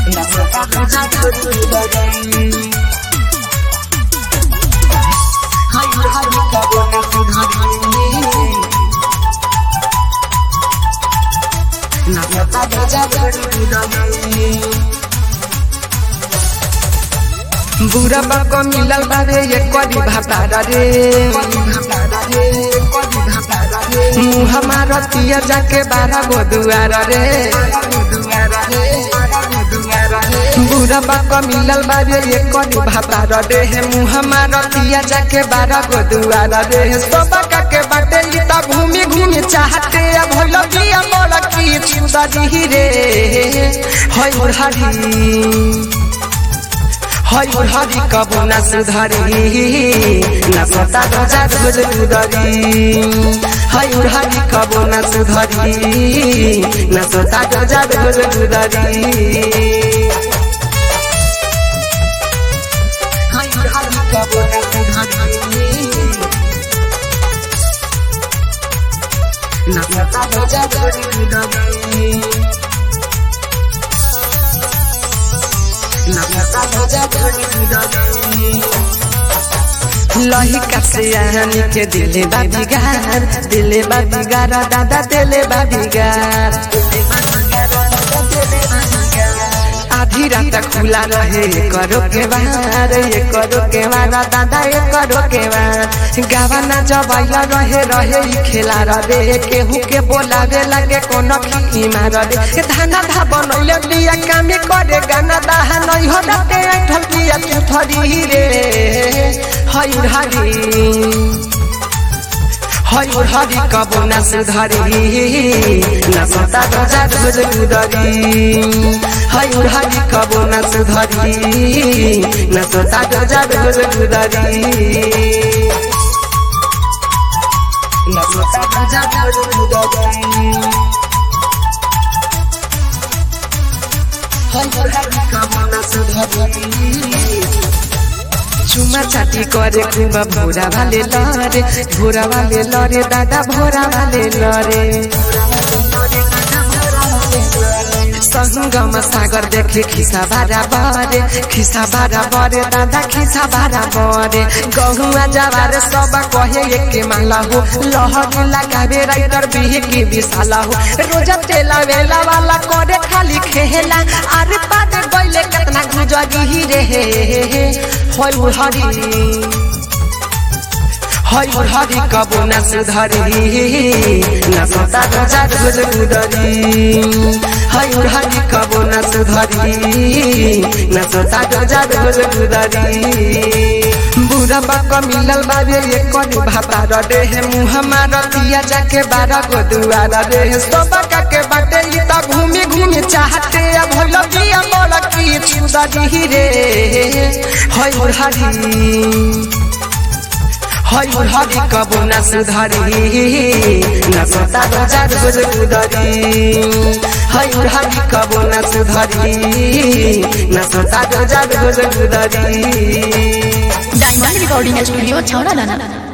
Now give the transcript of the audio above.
नसता रोजा सुधरी हाय हाय कबो न सुधरी नसता रोजा सुधरी बुरा बाप मिलल बारे ये करी भातारा रे मुँह हमारा तिया जाके बारह गो दुआर रे बुरा बाप मिलल बारे ये करी भातारा रे हे मुँह हमारा तिया जाके बारह गो दुआर रे हे सोबा के बाटे ई त घूमी घूमी चाहते अब होलो बिया मोला की छुदा दी रे होय मुरहरी हई हरी कबो न सुधरी न सता रोजा रोज उदरी हई हरी कबो न सुधरी न सता रोजा रोज उदरी नसता रोजा सुधरी नसता रोजा सुधरी लहिका से आनी के दिले बा बिगार दिले बा बिगार दादा दिले बा बिगार आधी रात खुला रहे ये करो के बार ये करो के बार दादा ये करो के बार गावाना जबाइला रहे रहे ई खेला रे केहू के बोलावे लगे कोनो की मार रे धाना धा बनैले बिया कामे करे गाना दाहा नै हो राते ऐठल बिया चुथरी रे हई हरी हई हरी कबो न सुधरी न सता रोजा रोज उदरी हई हरी कबो न सुधरी न सता रोजा रोज उदरी नसता रोजा सुधरी चुमा चाटी करे खूब भोरा वाले लरे भोरा वाले लरे दादा भोरा वाले लरे संगम सागर देखे खिसा बारा बरे खिसा बारा बरे दादा खिसा बारा बरे गहुआ जवार सब कहे एके माला हो लहर लगावे राइटर बिहे की विशाला हो रोजा तेला वेला वाला करे खाली खेला अरे पादे गइले केतना गुजरी रे होय हरी हई हरी कबो न सुधरी न सता रोजा रोज उदरी हई हरी कबो न सुधरी न सता रोजा रोज उदरी बुरा बाक मिलल बारे ये करी भाता रे हे मुँह हमारा तिया जाके बारह गो दुआर रे हे सोबा के बाटे ई त घूमी घूमी चाहते अब होलो बिया मोला की छुदा दी रे हई हरी हई हरी कबो न सुधरी न सता रोजा रोज उदरी हई हरी कबो न सुधरी न सता रोजा रोज उदरी डायमंड रिकॉर्डिंग स्टूडियो छौड़ा लाना